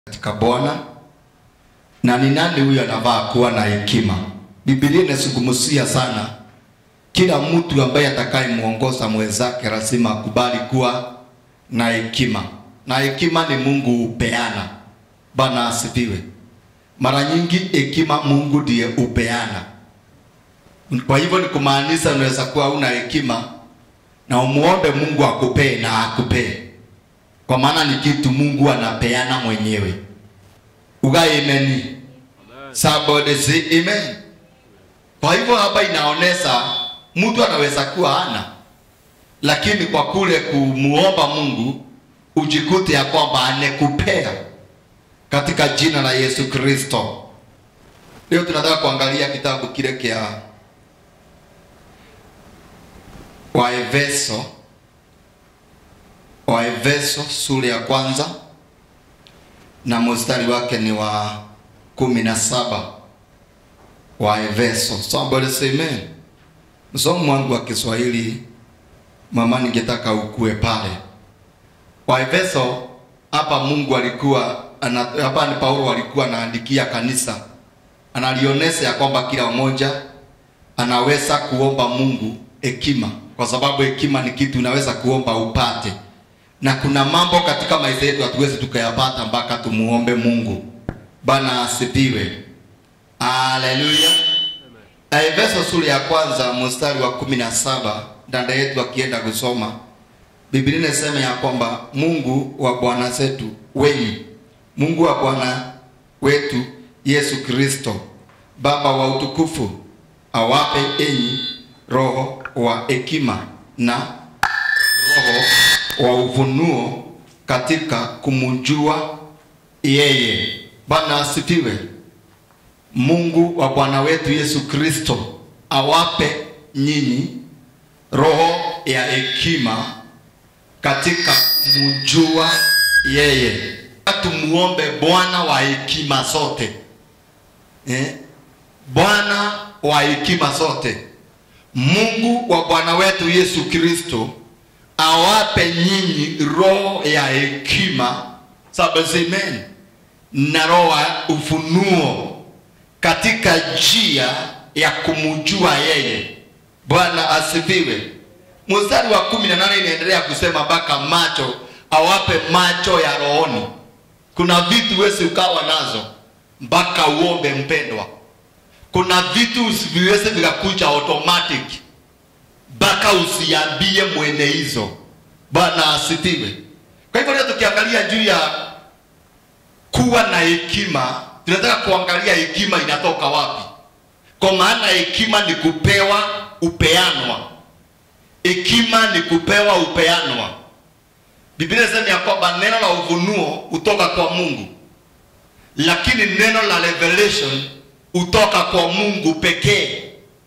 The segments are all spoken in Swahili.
katika Bwana. Na ni nani huyo anavaa kuwa na hekima? Biblia inazungumzia sana kila mtu ambaye atakayemuongoza mwenzake lazima akubali kuwa na hekima, na hekima ni Mungu hupeana. Bwana asifiwe. Mara nyingi hekima Mungu ndiye hupeana. Kwa hivyo ni kumaanisha unaweza kuwa una hekima na umuombe Mungu akupee na akupee, kwa maana ni kitu Mungu anapeana mwenyewe. Ugaye imeni somebody say amen. Kwa hivyo hapa inaonesha mtu anaweza kuwa hana, lakini kwa kule kumuomba Mungu ujikute ya kwamba anekupea katika jina la Yesu Kristo. Leo tunataka kuangalia kitabu kile kia Waefeso, Waefeso sura ya kwanza na mstari wake ni wa kumi na saba. Waefeso, somebody say amen. Msomo wangu wa Kiswahili mama, ningetaka ukue pale. Waefeso hapa Mungu alikuwa ana, hapa ni Paulo alikuwa anaandikia kanisa, analionyesha ya kwamba kila mmoja anaweza kuomba Mungu hekima, kwa sababu hekima ni kitu unaweza kuomba upate, na kuna mambo katika maisha yetu hatuwezi tukayapata mpaka tumuombe Mungu. Bana asifiwe, haleluya. Efeso sura ya kwanza mstari wa kumi na saba dada yetu akienda kusoma Biblia inasema ya kwamba Mungu wa Bwana zetu wenyi, Mungu wa Bwana wetu Yesu Kristo, Baba wa utukufu, awape enyi roho wa hekima na roho wa ufunuo katika kumjua yeye. Bwana asifiwe. Mungu wa Bwana wetu Yesu Kristo awape nyinyi roho ya hekima katika kumjua yeye. Tumuombe Bwana wa hekima zote eh? Bwana wa hekima zote, Mungu wa Bwana wetu Yesu Kristo awape nyinyi roho ya hekima sabazimeni na roho ya ufunuo katika njia ya kumjua yeye. Bwana asifiwe. Mstari wa kumi na nane inaendelea kusema mpaka macho, awape macho ya rohoni. Kuna vitu wezi ukawa nazo mpaka uombe mpendwa. Kuna vitu viweze vikakuja automatic mpaka usiambie mwene hizo. Bwana asifiwe. Kwa hivyo leo tukiangalia juu ya kuwa na hekima, tunataka kuangalia hekima inatoka wapi, kwa maana hekima ni kupewa, upeanwa hekima ni kupewa upeanwa. Biblia inasema ya kwamba neno la ufunuo hutoka kwa Mungu, lakini neno la revelation hutoka kwa Mungu pekee.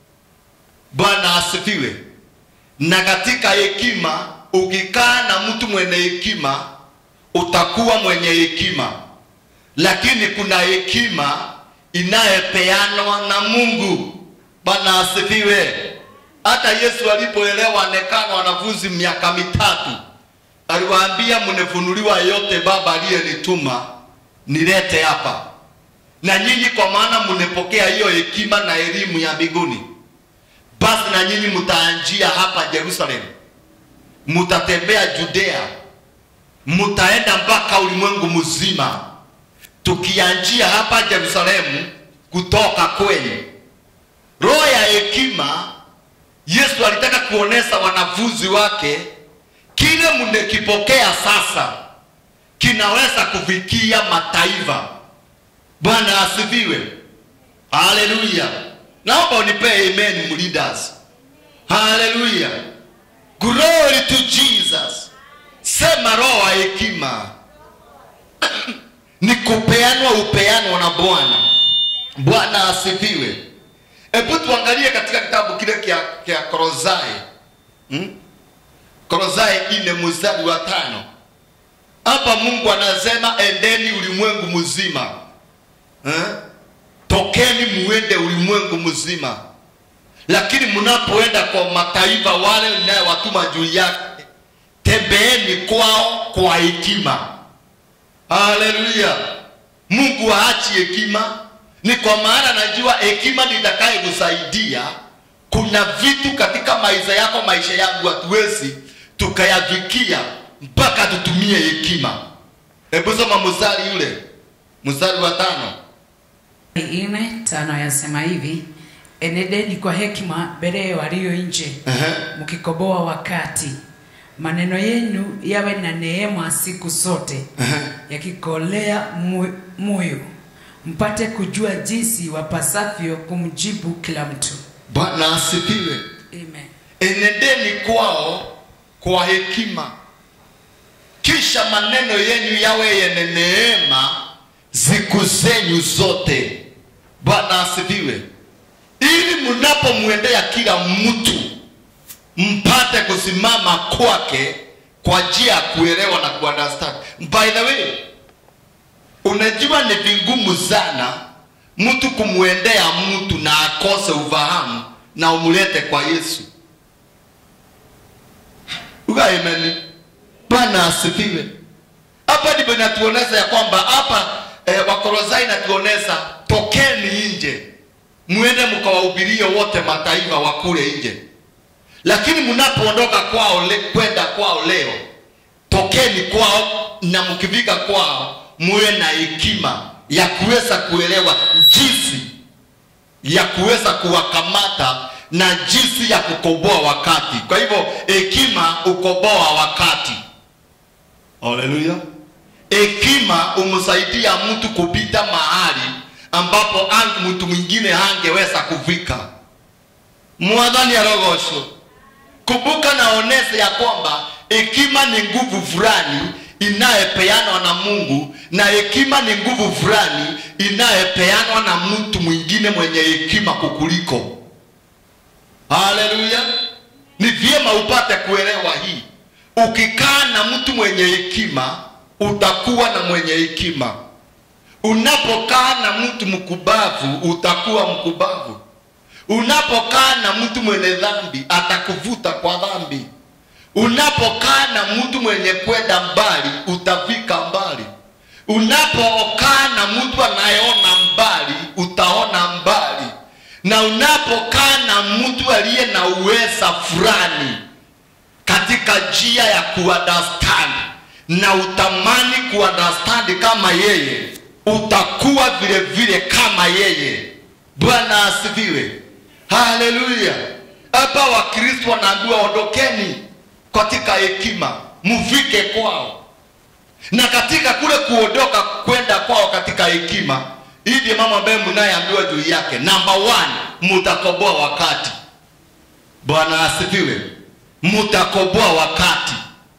Bwana asifiwe. Na katika hekima, ukikaa na mtu mwenye hekima utakuwa mwenye hekima, lakini kuna hekima inayepeanwa na Mungu. Bwana asifiwe. Hata Yesu alipoelewa anekana wanafunzi miaka mitatu, aliwaambia mnefunuliwa yote Baba aliyenituma nilete hapa, na nyinyi kwa maana mnepokea hiyo hekima na elimu ya mbinguni, basi na nyinyi mtaanjia hapa Yerusalemu, mtatembea Judea, mtaenda mpaka ulimwengu mzima, tukianjia hapa Yerusalemu kutoka kwenu. Roho ya hekima Yesu alitaka kuonesha wanafunzi wake kile mnekipokea sasa kinaweza kufikia mataifa. Bwana asifiwe, haleluya. Naomba unipee amen, leaders. Haleluya, glory to Jesus. Sema roho ya hekima ni kupeanwa, upeanwa na Bwana. Bwana asifiwe. Hebu tuangalie katika kitabu kile kia, kia Kolosai hmm? Kolosai ine mstari wa tano. Hapa Mungu anasema endeni ulimwengu mzima eh? Tokeni muende ulimwengu mzima, lakini mnapoenda kwa mataifa wale ninayewatuma juu yake, tembeeni kwao kwa hekima. Haleluya! mungu haachi hekima ni kwa maana najua hekima nitakaye kusaidia kuna vitu katika maisha yako maisha yangu hatuwezi tukayafikia mpaka tutumie hekima hebu soma mstari yule mstari wa tano ine tano yasema hivi enedeni kwa hekima mbele ya walio nje Ehe. mkikoboa wakati maneno yenu yawe na neema siku zote Ehe. yakikolea mu- moyo mpate kujua jinsi wapasavyo kumjibu kila mtu bwana asifiwe Amen. enendeni kwao kwa hekima kisha maneno yenu yawe yenye neema siku zenyu zote bwana asifiwe ili mnapomwendea kila mtu mpate kusimama kwake kwa njia ya kuelewa na kuunderstand by the way unajua ni vigumu sana mtu kumwendea mtu na akose ufahamu na umlete kwa yesu uga amen bwana asifiwe hapa ndipo inatuonesha ya kwamba hapa eh, wakorozai inatuonesha tokeni nje mwende mkawahubirie wote mataifa wa kule nje lakini mnapoondoka kwao le, kwenda kwao leo tokeni kwao na mkifika kwao muwe na hekima ya kuweza kuelewa jinsi ya kuweza kuwakamata na jinsi ya kukoboa wakati kwa hivyo hekima ukoboa wakati haleluya hekima umsaidia mtu kupita mahali ambapo ang- mtu mwingine hangeweza kufika mwadhani arogosho kumbuka naonese ya kwamba hekima ni nguvu fulani inayepeanwa na mungu na hekima ni nguvu fulani inayepeanwa na mtu mwingine mwenye hekima kukuliko haleluya ni vyema upate kuelewa hii ukikaa na mtu mwenye hekima utakuwa na mwenye hekima unapokaa na mtu mkubavu utakuwa mkubavu unapokaa na mtu mwenye dhambi atakuvuta kwa dhambi unapokaa na mtu mwenye kwenda mbali utafika mbali unapokaa na mtu anayeona mbali utaona mbali na unapokaa na mtu aliye na uweza fulani katika njia ya kuunderstand na utamani kuunderstand kama yeye utakuwa vile vile kama yeye bwana asifiwe haleluya hapa wakristo wanaambiwa ondokeni katika hekima mfike kwao na katika kule kuondoka kwenda kwao katika hekima hii ndio mambo ambayo mnayeambiwa juu yake namba one mutakoboa wakati bwana asifiwe mutakoboa wakati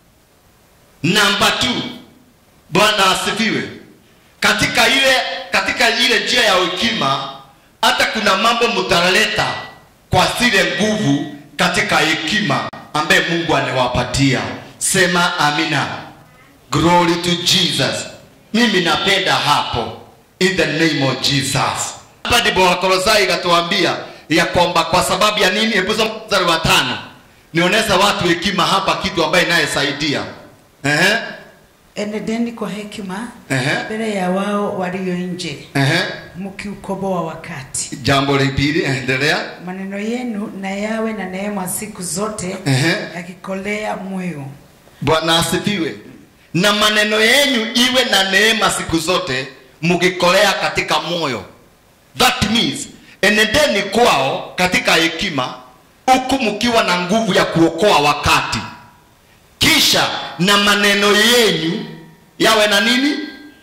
namba two bwana asifiwe katika ile katika ile njia ya hekima hata kuna mambo mtaleta kwa zile nguvu katika hekima ambaye mungu anawapatia sema amina glory to jesus mimi napenda hapo in the name of jesus hapa ndipo wakolosai ikatuambia ya kwamba kwa sababu ya nini hebu soma mstari wa tano nionyesha watu hekima hapa kitu ambaye inayesaidia Ehe, enedeni kwa hekima Ehe. mbele ya wao walio nje ehe. mkiukoboa wakati jambo la pili endelea maneno yenu na yawe na neema siku zote Ehe. yakikolea moyo bwana asifiwe na maneno yenyu iwe na neema siku zote mkikolea katika moyo that means enendeni kwao katika hekima huku mkiwa na nguvu ya kuokoa wakati kisha na maneno yenyu yawe na nini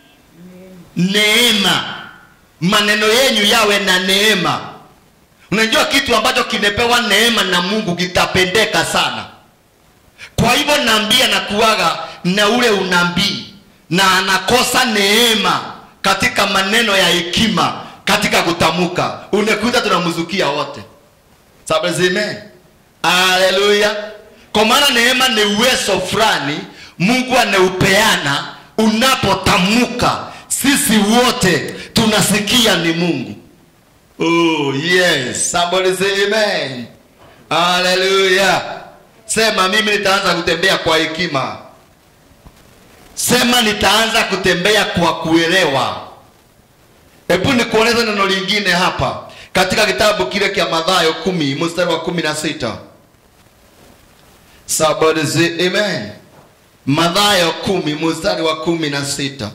neema maneno yenyu yawe na neema unajua kitu ambacho kimepewa neema na mungu kitapendeka sana kwa hivyo naambia na kuaga na ule unabii na anakosa neema katika maneno ya hekima katika kutamka unakuta tunamzukia wote sabezime haleluya kwa maana neema ni uwezo fulani mungu anaupeana unapotamka sisi wote tunasikia ni mungu oh yes somebody say amen haleluya sema mimi nitaanza kutembea kwa hekima sema nitaanza kutembea kwa kuelewa hebu nikueleze neno lingine hapa katika kitabu kile kia Mathayo kumi mstari wa kumi na sita Somebody say amen. Mathayo kumi mstari wa kumi na sita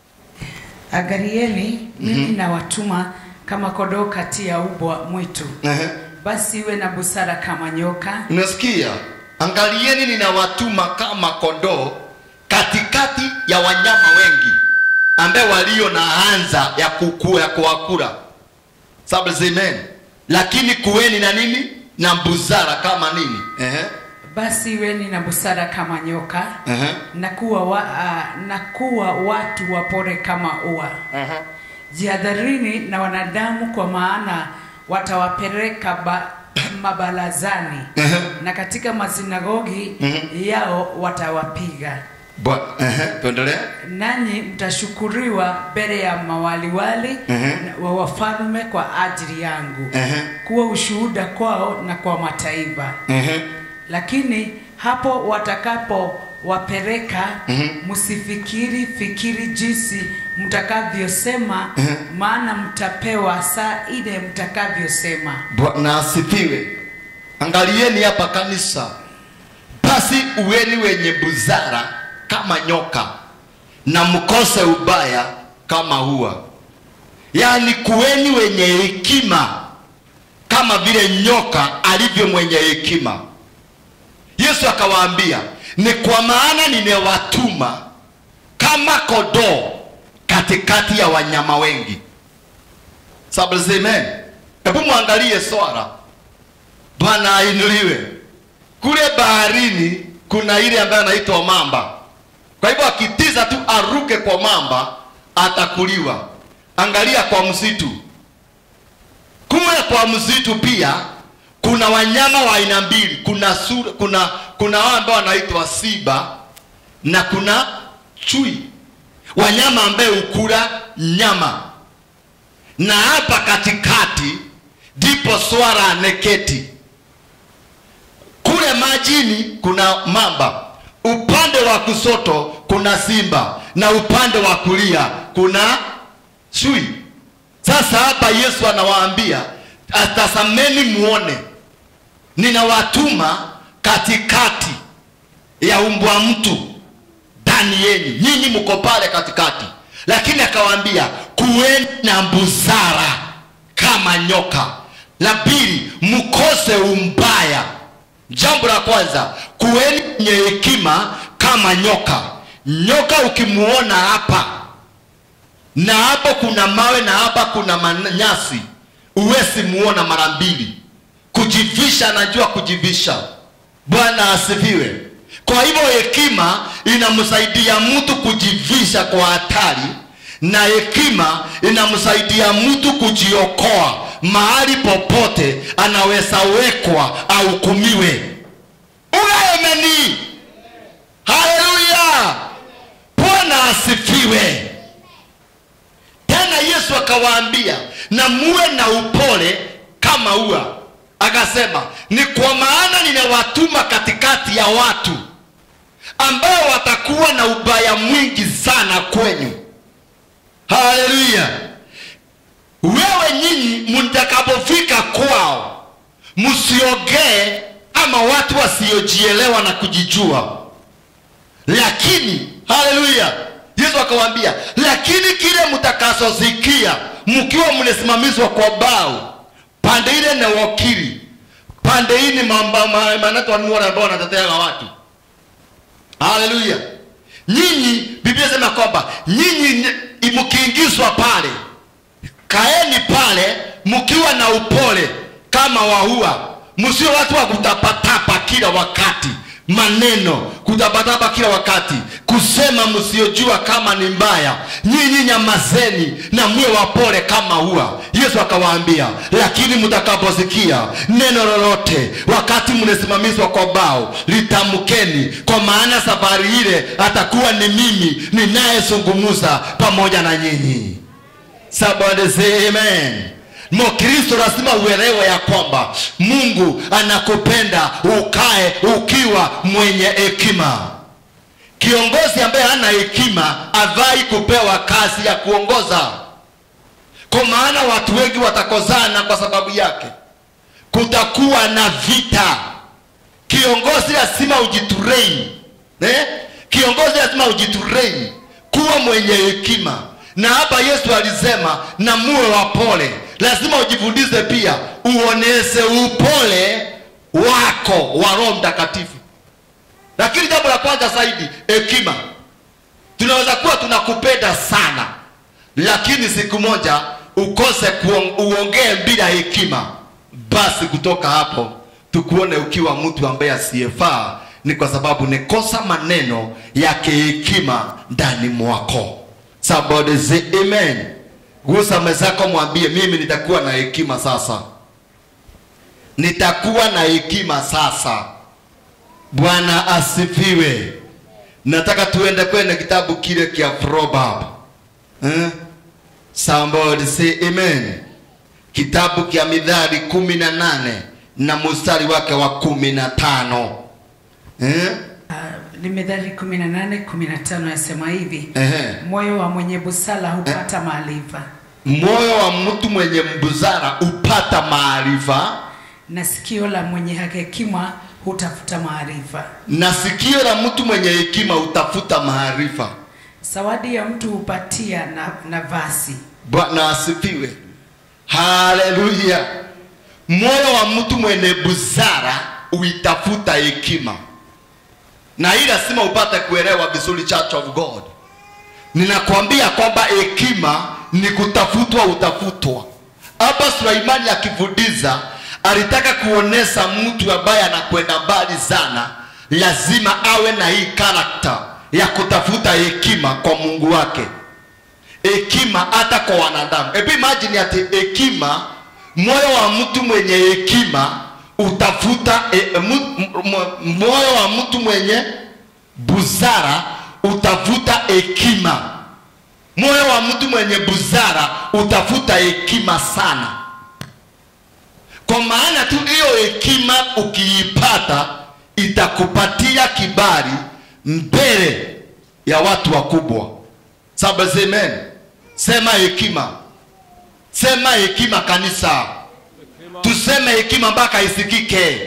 Angalieni, mimi nawatuma kama kondoo kati ya ubwa mwitu. Ehe. Basi iwe na busara kama nyoka, Unasikia? Angalieni ninawatuma kama kondoo katikati ya wanyama wengi ambaye walio na anza ya kukua ya kuwakula. Sababu amen. Lakini kuweni na nini? Na busara kama nini? Ehe. basi iweni na busara kama nyoka Ehe. na kuwa, wa, uh, na kuwa watu wapore kama ua. Jihadharini na wanadamu, kwa maana watawapeleka ba, mabarazani Ehe. na katika masinagogi yao watawapiga, Bwa- Ehe. Tuendelee. nanyi mtashukuriwa mbele ya mawaliwali Ehe. na- wa wafalme kwa ajili yangu, Ehe. kuwa ushuhuda kwao na kwa mataifa. Ehe. Lakini hapo watakapowapeleka, msifikiri fikiri jinsi mtakavyosema, maana mtapewa saa ile mtakavyosema. Bwana asifiwe. Angalieni hapa kanisa, basi uweni wenye busara kama nyoka na mkose ubaya kama hua, yaani kuweni wenye hekima kama vile nyoka alivyo mwenye hekima. Yesu akawaambia, ni kwa maana nimewatuma kama kondoo katikati ya wanyama wengi. Sababu amen. Hebu mwangalie swara. Bwana ainuliwe. Kule baharini kuna ile ambayo anaitwa mamba. Kwa hivyo akitiza tu aruke kwa mamba atakuliwa. Angalia kwa msitu. Kule kwa msitu pia kuna wanyama wa aina mbili. Kuna sura, kuna kuna wao ambao wanaitwa simba na kuna chui. Wanyama ambaye hukula nyama na hapa katikati ndipo swara ameketi. Kule majini kuna mamba, upande wa kusoto kuna simba na upande wa kulia kuna chui. Sasa hapa Yesu anawaambia atasameni, muone ninawatuma katikati ya umbwa mtu ndani yenu, nyinyi mko pale katikati, lakini akawaambia kuweni na busara kama nyoka. La pili, mkose umbaya. Jambo la kwanza, kuweni wenye hekima kama nyoka. Nyoka ukimuona hapa na hapo kuna mawe na hapa kuna manyasi, uwezi muona mara mbili. Kujivisha, anajua kujivisha. Bwana asifiwe. Kwa hivyo hekima inamsaidia mtu kujivisha kwa hatari, na hekima inamsaidia mtu kujiokoa mahali popote anaweza wekwa ahukumiwe. Unaamini? Haleluya! Bwana asifiwe. Tena Yesu akawaambia, na muwe na upole kama ua. Akasema, ni kwa maana ninawatuma katikati ya watu ambao watakuwa na ubaya mwingi sana kwenyu. Haleluya! Wewe nyinyi mtakapofika kwao, msiogee ama watu wasiojielewa na kujijua, lakini haleluya, Yesu akawaambia, lakini kile mtakachosikia mkiwa mnasimamizwa kwa bao, pande ile na wakili, pande hii ni mamba ma- manato wanuora ambao wanatetea watu. Haleluya! Nyinyi, Biblia inasema kwamba nyinyi ni- mkiingizwa pale, kaeni pale mkiwa na upole kama wahua, msio watu wa kutapatapa kila wakati maneno kutapatapa kila wakati kusema msiojua kama ni mbaya. Nyinyi nyamazeni na mwe wapole kama hua. Yesu akawaambia, lakini mtakaposikia neno lolote wakati mnasimamishwa kwa bao, litamkeni, kwa maana safari ile atakuwa ni mimi ninayezungumza pamoja na nyinyi. Somebody say amen. Mkristo lazima uelewe ya kwamba Mungu anakupenda ukae ukiwa mwenye hekima. Kiongozi ambaye hana hekima avai kupewa kazi ya kuongoza. kwa maana watu wengi watakozana kwa sababu yake kutakuwa na vita kiongozi lazima ujiturei eh? kiongozi lazima ujiturei kuwa mwenye hekima na hapa yesu alisema na muwe wapole lazima ujifundishe pia uoneze upole wako wa roho mtakatifu lakini jambo la kwanza zaidi hekima tunaweza kuwa tunakupenda sana lakini siku moja ukose kuong- uongee bila hekima basi kutoka hapo tukuone ukiwa mtu ambaye asiyefaa ni kwa sababu nikosa maneno yake hekima ndani mwako somebody say amen gusa mezako mwambie mimi nitakuwa na hekima sasa nitakuwa na hekima sasa bwana asifiwe nataka tuende kwenye kitabu kile kia proverb eh? somebody say amen kitabu kia midhari kumi na nane na mustari wake wa kumi na tano eh? Ah, ni Methali 18 15 yasema hivi Ehe. moyo wa mwenye busara hupata maarifa moyo wa mtu mwenye mbuzara upata maarifa na sikio la mwenye hekima hutafuta maarifa na sikio la mtu mwenye hekima utafuta maarifa zawadi ya mtu hupatia na nafasi bwana asifiwe haleluya moyo wa mtu mwenye busara uitafuta hekima na hii lazima upate kuelewa vizuri church of god ninakwambia kwamba hekima ni kutafutwa utafutwa hapa suleimani akifundisha alitaka kuonesha mtu ambaye anakwenda mbali sana lazima awe na hii karakta ya kutafuta hekima kwa mungu wake hekima hata kwa wanadamu hebu imagine ati hekima moyo wa mtu mwenye hekima utafuta e, mu, mu, moyo wa mtu mwenye busara utafuta hekima moyo wa mtu mwenye busara utafuta hekima sana kwa maana tu hiyo hekima ukiipata itakupatia kibali mbele ya watu wakubwa saba amen sema hekima sema hekima kanisa tuseme hekima mpaka isikike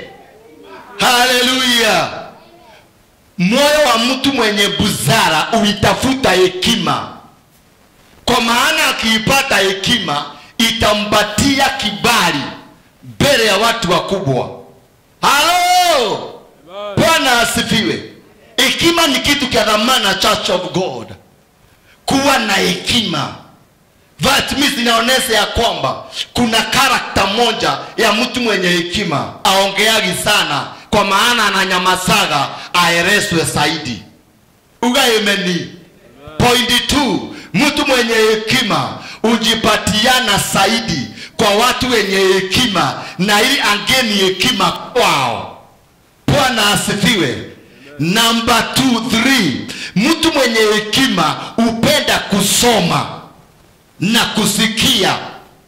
haleluya moyo wa mtu mwenye busara uitafuta hekima kwa maana akiipata hekima itampatia kibali mbele ya watu wakubwa halo bwana asifiwe hekima ni kitu cha dhamana church of god kuwa na hekima that means inaonyesha ya kwamba kuna karakta moja ya mtu mwenye hekima aongeagi sana kwa maana ananyamasaga aelezwe zaidi ugaemeni pointi two mtu mwenye hekima hujipatiana zaidi kwa watu wenye hekima na ili angeni hekima kwao bwana asifiwe namba 23 mtu mwenye hekima hupenda kusoma na kusikia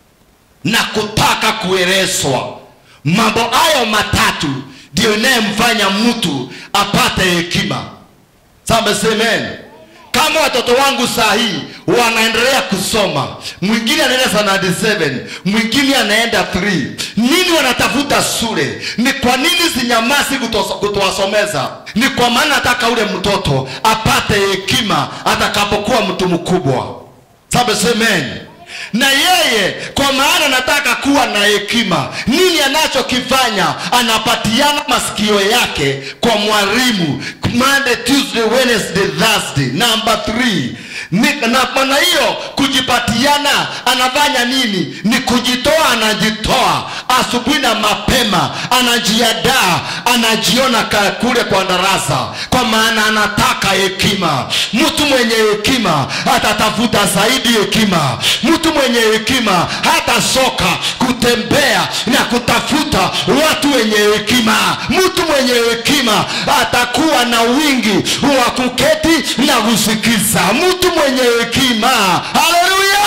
na kutaka kuelezwa mambo hayo matatu ndio inayemfanya mtu apate hekima samesemen kama watoto wangu saa hii wanaendelea kusoma mwingine anaenda sanadi 7 mwingine anaenda 3 nini wanatafuta shule ni kwa nini sinyamasi kutos- kutowasomeza ni kwa maana nataka ule mtoto apate hekima atakapokuwa mtu mkubwa sabesemen na yeye kwa maana nataka kuwa na hekima nini anachokifanya anapatiana masikio yake kwa mwalimu Monday, Tuesday, Wednesday, Thursday. Number 3 ni, na maana hiyo kujipatiana anafanya nini ni kujitoa anajitoa asubuhi na mapema anajiadaa anajiona ka- kule kwa darasa kwa maana anataka hekima mtu mwenye hekima atatafuta zaidi hekima mtu mwenye hekima hata soka kutembea na kutafuta watu wenye hekima mtu mwenye hekima atakuwa na wingi wa kuketi na kusikiza mtu mwenye hekima haleluya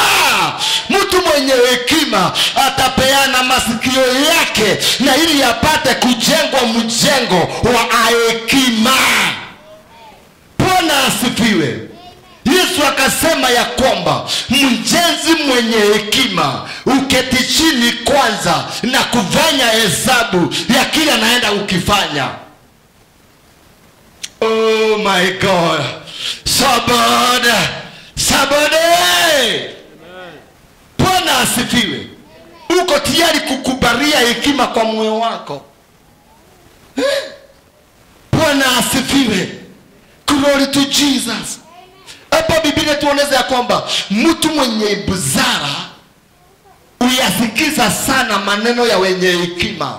mtu mwenye hekima atapeana masikio yake na ili apate kujengwa mjengo wa hekima bwana asifiwe yesu akasema ya kwamba mjenzi mwenye hekima uketi chini kwanza na kufanya hesabu ya kile anaenda ukifanya oh my god sabada sabade bwana asifiwe uko tayari kukubalia hekima kwa moyo wako Eh? bwana asifiwe glory to jesus hapa biblia tuoneza ya kwamba mtu mwenye buzara uyasikiza sana maneno ya wenye hekima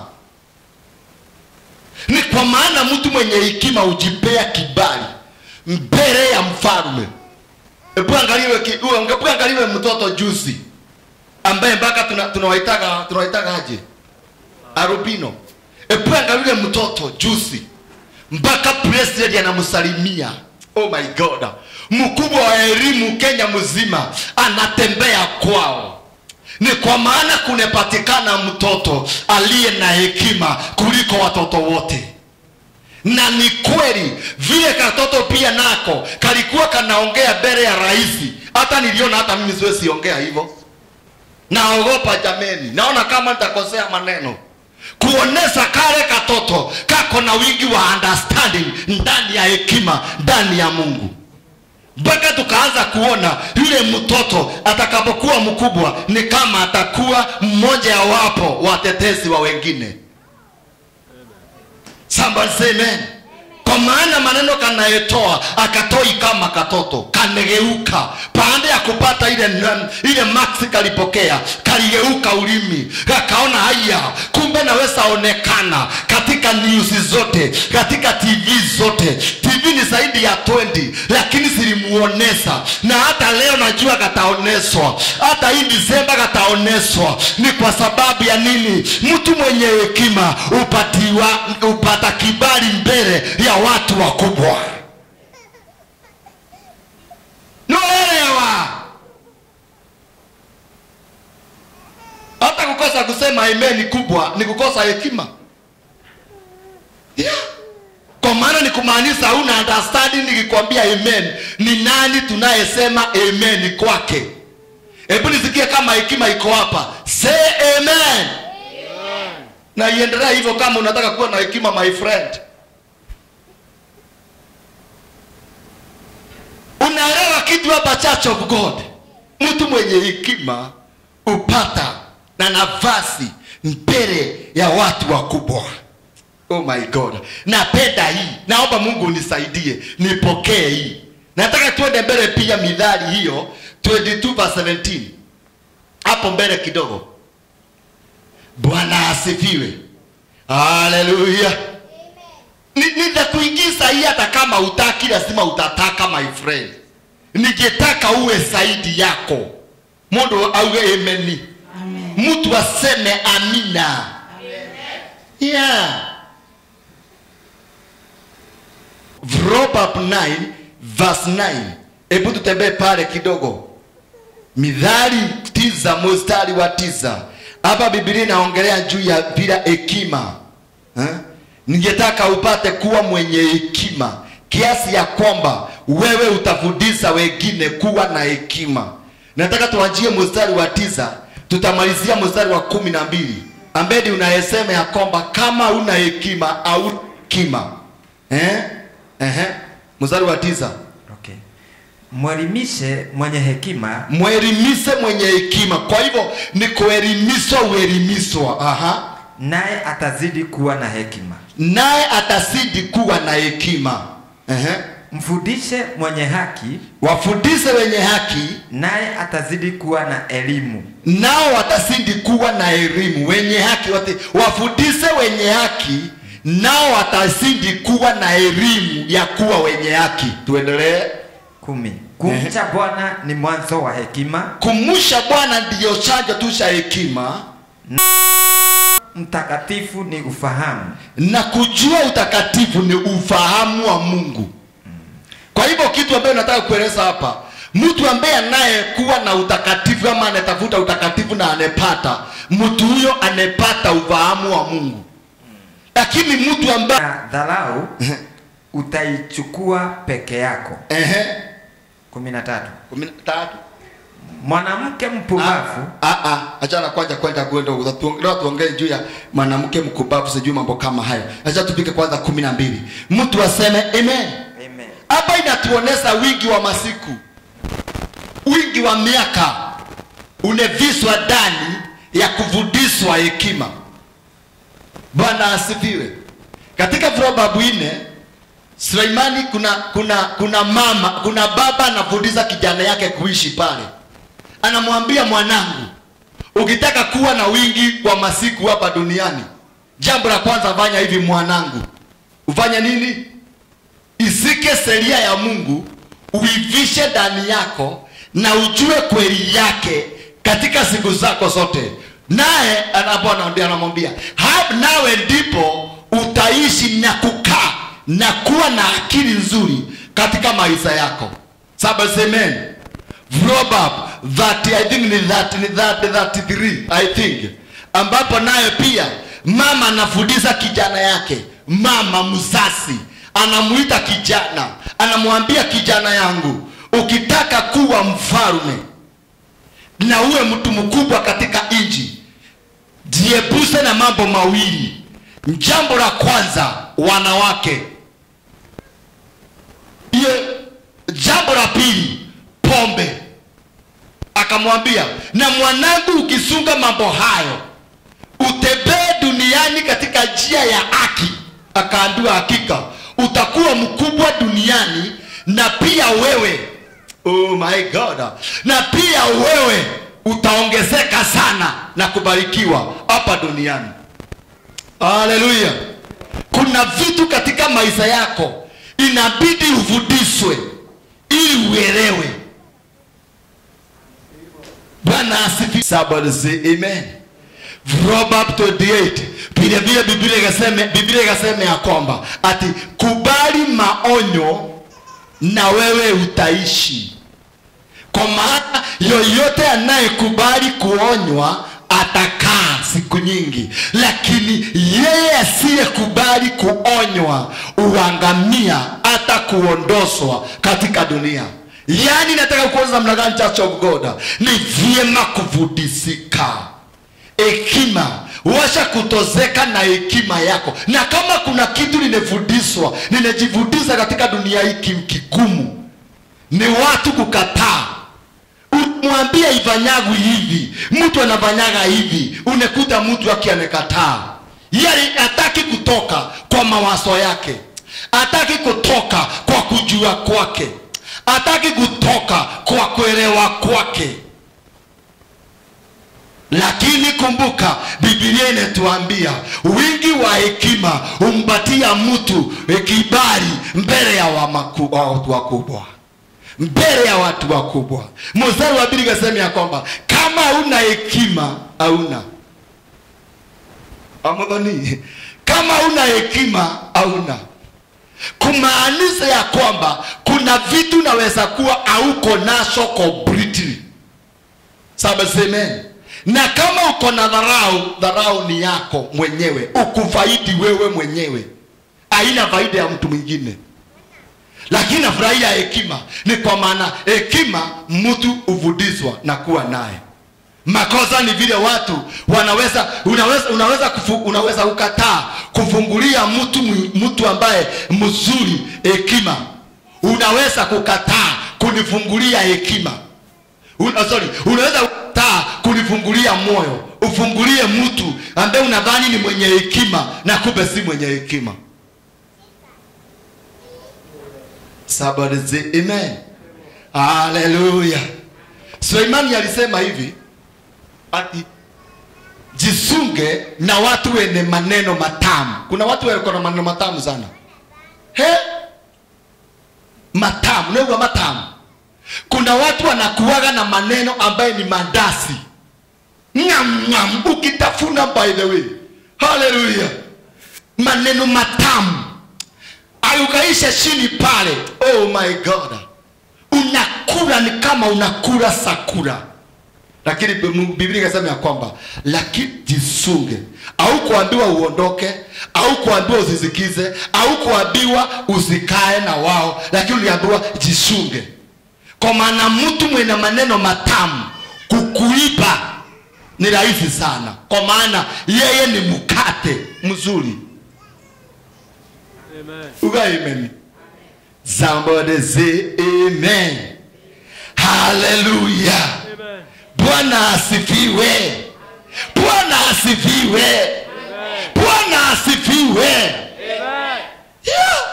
ni kwa maana mtu mwenye hekima hujipea kibali mbele ya mfalme hebu angaliwe ki- uwe- hebu angaliwe mtoto juzi ambaye mpaka tuna- tunawaitaga tunawaitaga aje arubino hebu angaliwe mtoto juzi mpaka president anamsalimia oh my god mkubwa wa elimu kenya mzima anatembea kwao ni kwa maana kunepatikana mtoto aliye na hekima kuliko watoto wote na ni kweli vile katoto pia nako kalikuwa kanaongea mbele ya rahisi hata niliona hata mimi siwezi ongea hivyo naogopa jameni naona kama nitakosea maneno kuonesha kale katoto kako na wingi wa understanding ndani ya hekima ndani ya mungu mpaka tukaanza kuona yule mtoto atakapokuwa mkubwa ni kama atakuwa mmoja wapo watetezi wa wengine somebody say amen kwa maana maneno kanayetoa akatoi kama katoto kanegeuka baada ya kupata ile nam- ile maksi kalipokea kaligeuka ulimi kakaona haya kumbe naweza onekana katika news zote katika tv zote tv ni zaidi ya 20 lakini zilimuonesha na hata leo najua kataoneswa hata hii disemba kataoneswa ni kwa sababu ya nini mtu mwenye hekima upatiwa upata kibali mbele ya watu wakubwa noelewa hata kukosa kusema amen kubwa ni kukosa hekima yeah. kwa maana ni kumaanisha una understanding nikikwambia amen ni nani tunayesema amen kwake hebu nisikie kama hekima iko hapa say amen na iendelea hivyo kama unataka kuwa na hekima my friend unaelewa kitu hapa church of god mtu mwenye hekima upata na nafasi mbele ya watu wakubwa oh my god napenda hii naomba mungu unisaidie nipokee hii nataka tuende mbele pia midhali hiyo 22 verse 17 hapo mbele kidogo bwana asifiwe haleluya nitakuingiza hii hata kama utaki lazima utataka my friend ningetaka uwe zaidi yako mundu auge ameni Amen. mtu aseme amina yeah. Proverb 9 verse 9 hebu tutembee pale kidogo midhali tisa mstari wa tisa hapa bibilia inaongelea juu ya bila hekima eh? ningetaka upate kuwa mwenye hekima kiasi ya kwamba wewe utafundisha wengine kuwa na hekima nataka tuanjie mstari wa tisa tutamalizia mstari wa kumi na mbili ambedi unayesema ya kwamba kama una hekima au hekima eh? eh? mstari wa tisa Okay. Mwelimishe mwenye hekima mwelimise mwenye hekima kwa hivyo ni kuelimishwa uelimishwa aha naye atazidi kuwa na hekima. naye atazidi kuwa na hekima Ehe. Mfundishe mwenye haki wafundishe wenye haki naye atazidi kuwa na elimu. nao watazidi kuwa na elimu wenye haki wate, wafundishe wenye haki nao watazidi kuwa na elimu ya kuwa wenye haki tuendelee kumi. Kumcha Bwana ni mwanzo wa hekima, kumusha bwana ndiyo chanjo tu cha hekima mtakatifu ni ufahamu. na kujua utakatifu ni ufahamu wa mungu kwa hivyo kitu ambayo nataka kueleza hapa mtu ambaye anayekuwa na utakatifu ama anatafuta utakatifu na anepata mtu huyo anepata ufahamu wa mungu lakini mtu ambaye Na dharau utaichukua peke yako. ehe, kumi na tatu kumi na tatu mwanamke mpumbavu Ah, ah, achana kwanza kwenda kwenda huko. Leo tuongee juu ya mwanamke mkubavu sijui mambo kama hayo. Acha tupike kwanza kumi na mbili. Mtu aseme amen. Amen. Hapa inatuonesha wingi wa masiku, wingi wa miaka uneviswa ndani ya kuvudishwa hekima. Bwana asifiwe. Katika Proverbs nne Suleimani kuna kuna kuna mama kuna baba anafundisha kijana yake kuishi pale, anamwambia mwanangu, ukitaka kuwa na wingi wa masiku hapa duniani, jambo la kwanza fanya hivi mwanangu, ufanye nini? Isike sheria ya Mungu, uivishe ndani yako na ujue kweli yake katika siku zako zote. Naye anapo anaambia anamwambia, "Ha- nawe ndipo utaishi na kukaa na kuwa na akili nzuri katika maisha yako. Saba semen. Proverb that I think ni that ni that 33 I think ambapo naye pia mama anafundisha kijana yake, mama msasi anamuita kijana, anamwambia kijana yangu, ukitaka kuwa mfalme na uwe mtu mkubwa katika nchi, jiepushe na mambo mawili. Jambo la kwanza, wanawake. Hiyo jambo la pili, pombe. Akamwambia, na mwanangu, ukisunga mambo hayo utembee duniani katika njia ya haki. Akaambiwa, hakika utakuwa mkubwa duniani na pia wewe oh my God, na pia wewe utaongezeka sana na kubarikiwa hapa duniani. Haleluya! Kuna vitu katika maisha yako inabidi ufundishwe ili uelewe. Bwana asifiwe. Somebody say amen. Proverbs 28 vile vile Biblia ikasema Biblia ikasema ya kwamba ati kubali maonyo na wewe utaishi. Kwa maana yoyote anayekubali kuonywa atakaa siku nyingi, lakini yeye asiyekubali kuonywa uangamia hata kuondoshwa katika dunia. Yaani, nataka kuanza namna gani, Church of God? Ni vyema kufundisika hekima washa kutozeka na hekima yako na kama kuna kitu nimefundishwa ninajifundisha katika dunia hii ki- kigumu ni watu kukataa umwambia ifanyagu hivi mtu anafanyaga hivi unakuta mtu aki amekataa yeye hataki kutoka kwa mawazo yake hataki kutoka kwa kujua kwake hataki kutoka kwa kuelewa kwake lakini kumbuka bibilia inatuambia wingi wa hekima humpatia mtu kibali mbele ya wa maku- wa watu wakubwa mbele ya watu wakubwa mstari wa pili kasema ya kwamba kama hauna hekima hauna amadhani kama hauna hekima hauna kumaanisha ya kwamba kuna vitu naweza kuwa hauko nacho completely saba semen na kama uko na dharau dharau ni yako mwenyewe ukufaidi wewe mwenyewe haina faida ya mtu mwingine lakini nafurahia hekima ni kwa maana hekima mtu hufundishwa na kuwa naye makosa ni vile watu wanaweza unaweza unaweza kufu, unaweza ukataa kufungulia mtu mwi- mtu ambaye mzuri hekima unaweza kukataa kunifungulia hekima Una, sorry, unaweza kukataa kunifungulia moyo ufungulie mtu ambaye unadhani ni mwenye hekima na kumbe si mwenye hekima Somebody say amen. Haleluya. Suleimani alisema hivi ati jisunge na watu wenye maneno matamu. Kuna watu wako na maneno matamu sana. He? Matamu, neno matamu. Kuna watu wanakuwaga na maneno ambaye ni mandasi. Ngam ngam ukitafuna by the way. Haleluya. Maneno matamu ayukaisha chini pale oh my god unakula ni kama unakula sakura lakini biblia ikasema ya kwamba lakini jisunge au kuambiwa uondoke au kuambiwa usisikize au kuambiwa usikae na wao lakini uliambiwa jisunge kwa maana mtu mwenye maneno matamu kukuiba ni rahisi sana kwa maana yeye ni mkate mzuri Amen. uga amen somebody say amen hallelujah Amen. bwana asifiwe bwana asifiwe Amen. bwana asifiwe Amen. Yeah.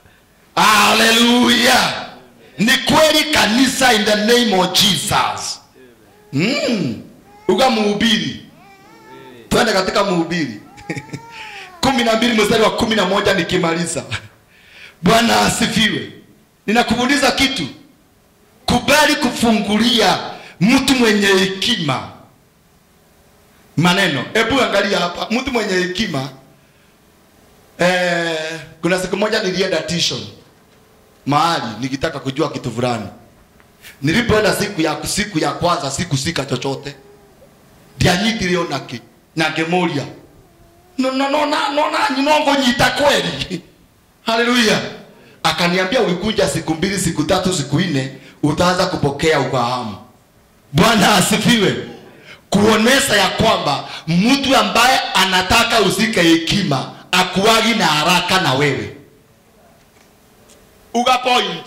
haleluya ni kweli kanisa in the name of jesus mm. uga muhubiri twende katika muhubiri kumi na mbili mstari wa kumi na moja nikimaliza bwana asifiwe ninakuuliza kitu kubali kufungulia mtu mwenye hekima maneno hebu angalia hapa mtu mwenye hekima eh, kuna siku moja nilienda tuition mahali nikitaka kujua kitu fulani nilipoenda siku ya siku ya kwanza sikusika chochote ndianyitire onaki na ngemuria nona nona nona nyinongo nyita kweli haleluya akaniambia ulikuja siku mbili siku tatu siku nne utaanza kupokea ufahamu bwana asifiwe kuonesha ya kwamba mtu ambaye anataka usike hekima akuagi na haraka na wewe uga point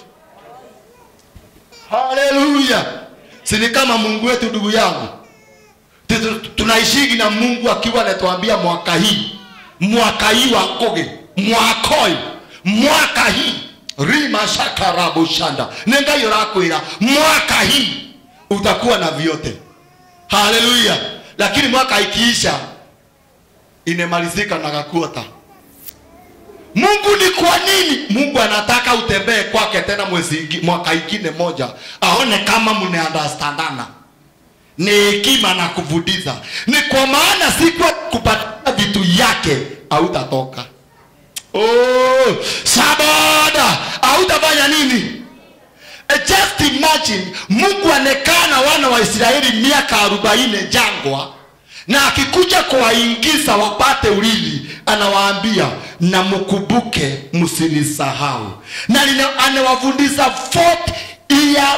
haleluya sini kama mungu wetu ndugu yangu Tu- tu- tunaishigi na mungu akiwa anatuambia mwaka hii mwaka hii wa koge mwakoi mwaka hii rimashakarabushanda nengayo rakwira mwaka hii utakuwa na vyote haleluya lakini mwaka ikiisha inemalizika na kakuota mungu ni kwa nini mungu anataka utembee kwake tena mwezi ingi- mwaka ingine moja aone kama mnaandastandana ni hekima na kuvudiza ni kwa maana siku kupatia vitu yake hautatoka oh, sabada hautafanya nini Eh, just imagine mungu anekaa na wana wa israeli miaka arobaini jangwa na akikuja kuwaingiza wapate urithi anawaambia na mkumbuke msinisahau na nina- anawafundisha 40 years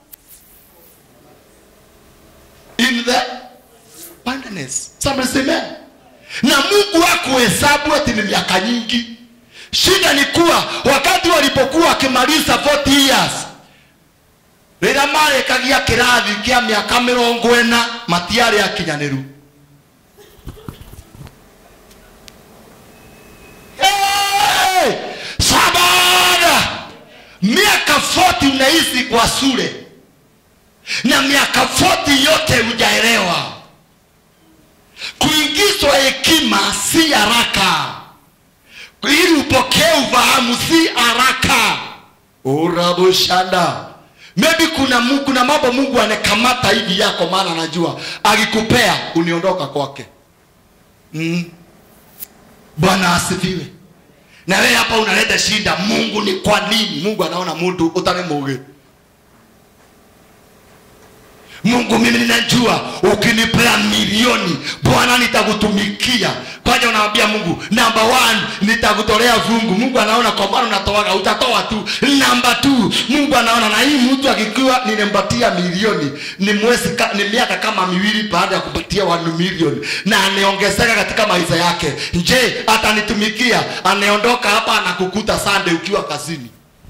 in the wilderness Somebody say amen. na mungu hakuhesabu ati ni miaka nyingi shida ni kuwa wakati walipokuwa wakimaliza 40 years rĩrĩa marĩkagia kĩrathi kĩa mĩaka mĩrongo ĩna matiarĩ akinyanĩru Hey! sabada miaka 40 unaishi kwa shule na miaka 40 yote hujaelewa kuingizwa hekima si haraka ili upokee ufahamu si haraka urabushanda maybe kuna mu- kuna mambo mungu anakamata hivi yako maana anajua akikupea uniondoka kwake mm. bwana asifiwe na wewe hapa unaleta shida mungu ni kwa nini mungu anaona mtu utani muge mungu mimi ninajua ukinipea milioni bwana nitakutumikia kwanza unamwambia mungu namba one nitakutolea fungu mungu anaona kwa maana unatoaga utatoa tu namba two mungu anaona na hii mtu akikiwa nimempatia milioni ni mwezi ka, ni miaka kama miwili baada ya kupatia wanu milioni na anaongezeka katika maisha yake je atanitumikia anaondoka hapa anakukuta sande ukiwa kazini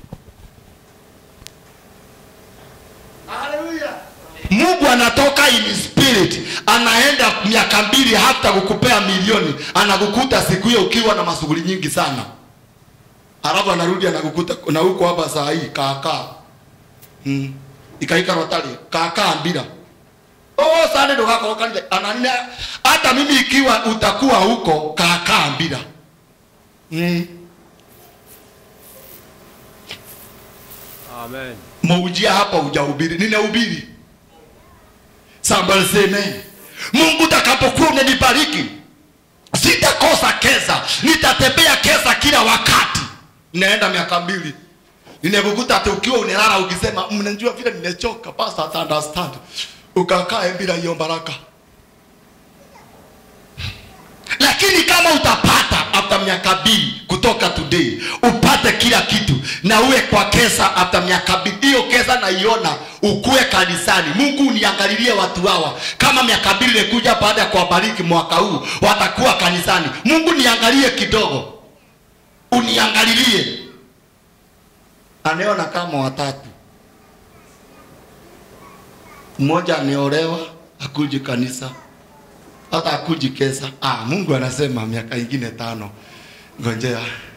mungu anatoka in spirit anaenda miaka mbili hata kukupea milioni anakukuta siku hiyo ukiwa na mashughuli nyingi sana alafu anarudi anakukuta na huko hapa saa hii kaakaa mm. ikaikarotali kaakaa mbira oh, sande ndogakorwo kanitha ananina hata mimi ikiwa utakuwa huko kaakaa mbira mm. Amen. maujia hapa ujahubiri ninahubiri Somebody say amen. mungu utakapokuwa unanibariki sitakosa kesa nitatembea kesa kila wakati naenda miaka mbili ninakukuta ati ukiwa unalala ukisema mnajua vile nimechoka pastor ata understand ukakaa bila hiyo baraka lakini kama utapata after miaka mbili kutoka today upate kila kitu na uwe kwa kesa after miaka mbili hiyo kesa naiona ukuwe kanisani mungu uniangalilie watu hawa kama miaka mbili imekuja baada ya kuwabariki mwaka huu watakuwa kanisani mungu niangalie kidogo uniangalilie anaona kama watatu mmoja ameolewa akuji kanisa hata akuji kesa ah, mungu anasema miaka ingine tano ngojea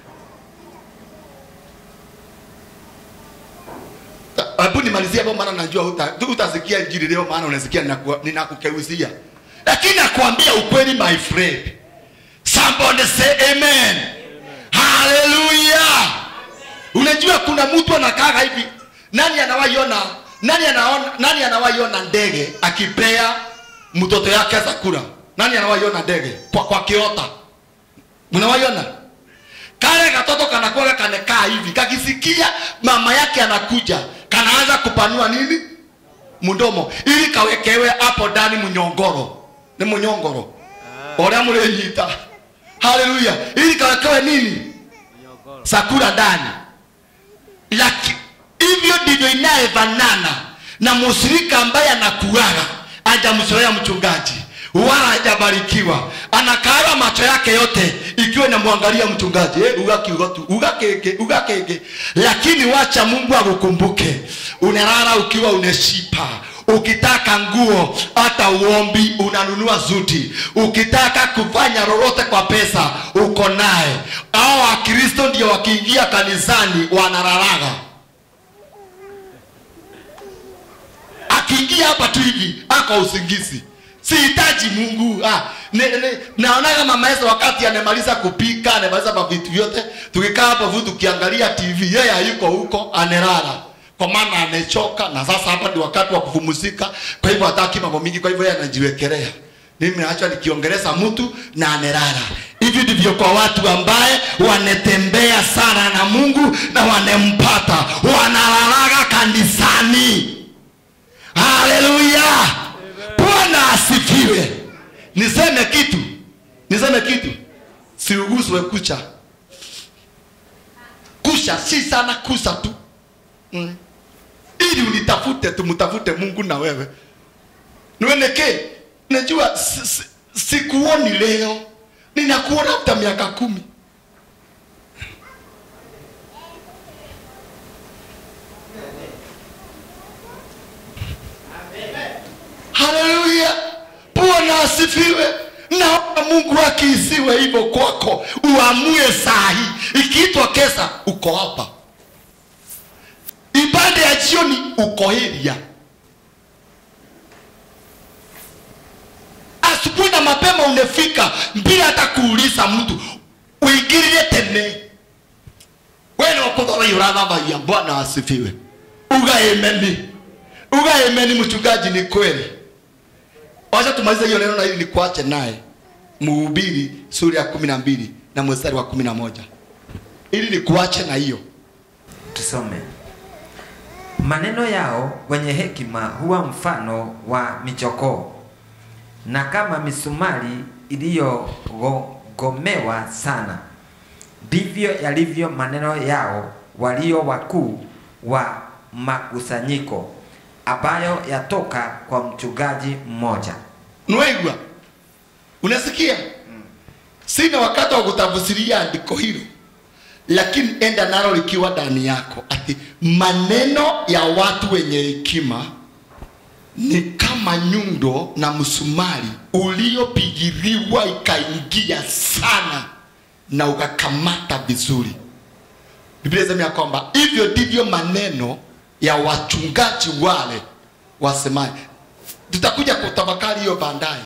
Ta- hebu nimalizie hapo maana najua uta- tu- utasikia injili leo maana unasikia ninaku- ninakukeuzia lakini nakwambia ukweli my friend somebody say amen haleluya unajua kuna mtu anakaaga hivi nani anawaiona nani anaona nani anawaiona ndege akipea mtoto yake chakula nani anawaiona ndege kwa, kwa kiota mnawaiona kale katoto kanakuwa kanekaa hivi kakisikia mama yake anakuja kanaanza kupanua nini mdomo ili kawekewe hapo ndani mnyongoro ni mnyongoro oria mlinyita haleluya ili kawekewe nini sakura ndani Laki, hivyo ndivyo inayefanana na musirika ambaye anakuaga hajamzoea mchungaji wala hajabarikiwa anakaaga macho yake yote ikiwa inamwangalia mchungaji eh, ugakiuga tu ugakenge ugakenge lakini wacha mungu akukumbuke unalala ukiwa unashipa ukitaka nguo hata uombi unanunua zuti ukitaka kufanya lolote kwa pesa uko naye au wakristo ndio wakiingia kanisani wanararaga akiingia hapa tu hivi ako usingizi sihitaji mungu ah, ne, ne, naonaga mama Yesu wakati anamaliza kupika anamaliza mavitu vyote tukikaa hapo vu tukiangalia tv yeye hayuko huko anerara kwa maana amechoka na sasa hapa ni wakati wa kupumzika kwa hivyo hataki mambo mingi kwa hivyo yeye anajiwekelea mimi naacha nikiongeleza mtu na anerara hivi ndivyo kwa watu ambaye wanatembea sana na mungu na wanempata wanalalaga kanisani haleluya bwana asifiwe niseme kitu niseme kitu siuguswe kucha kusha si sana kusa tu mm. ili unitafute tumtafute mungu na wewe niweneke najua si- si- sikuoni leo ninakuona hata miaka kumi haleluya bwana asifiwe naomba mungu akiisiwe hivyo kwako uamue saa hii ikiitwa kesa uko hapa ibada ya jioni uko heria asubuhi na mapema unefika bila hata kuuliza mtu uingirire tene wene wakuthora urathathagia bwana asifiwe uga emeni uga emeni mchungaji ni kweli wacha tumalize hiyo neno na ili nikuache naye mhubiri sura ya kumi na mbili na mstari wa kumi na moja ili nikuache na hiyo tusome maneno yao wenye hekima huwa mfano wa michokoo na kama misumari iliyogomewa sana ndivyo yalivyo maneno yao walio wakuu wa makusanyiko ambayo yatoka kwa mchungaji mmoja nwaigua unasikia sina wakati wa kutafsiria andiko hilo lakini enda nalo likiwa ndani yako ati maneno ya watu wenye hekima ni kama nyundo na msumari uliopigiliwa ikaingia sana na ukakamata vizuri biblia inasema ya kwamba hivyo ndivyo maneno ya wachungaji wale wasemaji tutakuja kutafakari hiyo baadaye